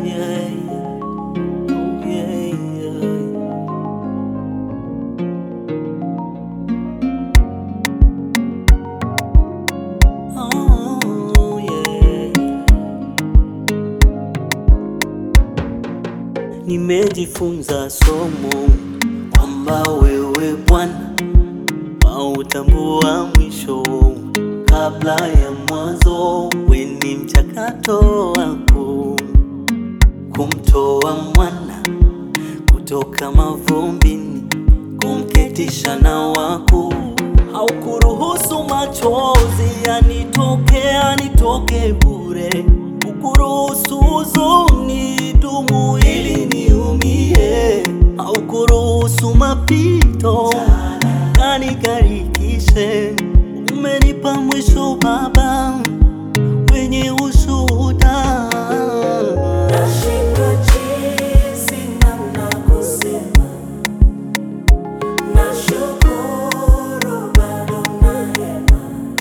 yeah. Oh, yeah, yeah. Oh, yeah. Nimejifunza somo kwamba wewe Bwana wautambua mwisho kabla ya mwanzo. We ni mchakato wako kumtoa mwana kutoka mavumbini, kumketisha na wako. Haukuruhusu machozi yanitoke yanitoke bure, ukuruhusu huzuni dumu ili niumie, haukuruhusu mapito yanigarikishe. Umenipa mwisho Baba wenye ushuhuda. Nashindwa jinsi namna kusema, nashukuru bado na hema,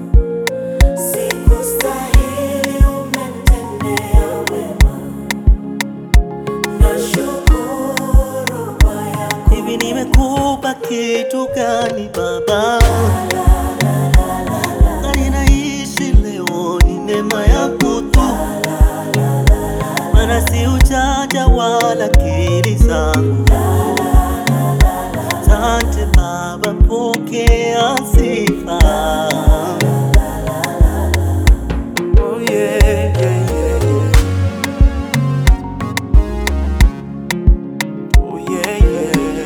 sikustahili umetendea wema, nashukuru kwa yako Hivi nimekupa kitu gani Baba? Na ninaishi leo ni neema yako tu, maana si ujanja wala akili zangu. Asante Baba, pokea sifa. Oh, yeah, yeah, yeah, yeah. Oh, yeah, yeah.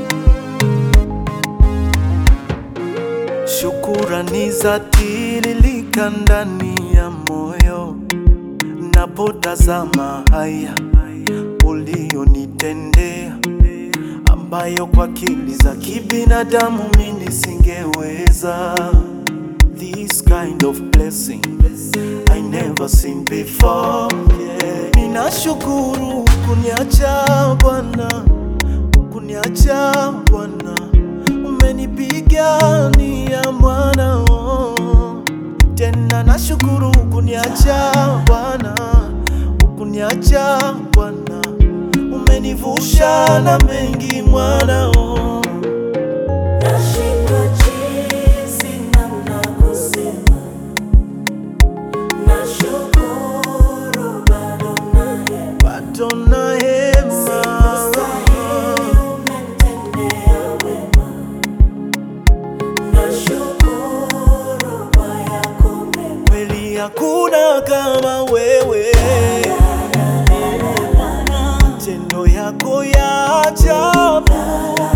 Shukurani za tiririka ndani ya moyo napotazama haya ulionitendea, ambayo kwa akili za kibinadamu mimi singeweza. This kind of blessing I never seen before. Yeah. Ninashukuru kuniacha Bwana, kuniacha Bwana, umenipigania mwana oh. Tena nashukuru kuniacha Bwana, ukuniacha Bwana, umenivusha na mengi mwana oh. Nashindwa jinsi namna kusema, nashukuru bado na hema, bado na hema sikustahili umetendea wema, nashukuru kwa yako mema. kweli, hakuna kama wewe, matendo yako ya ajabu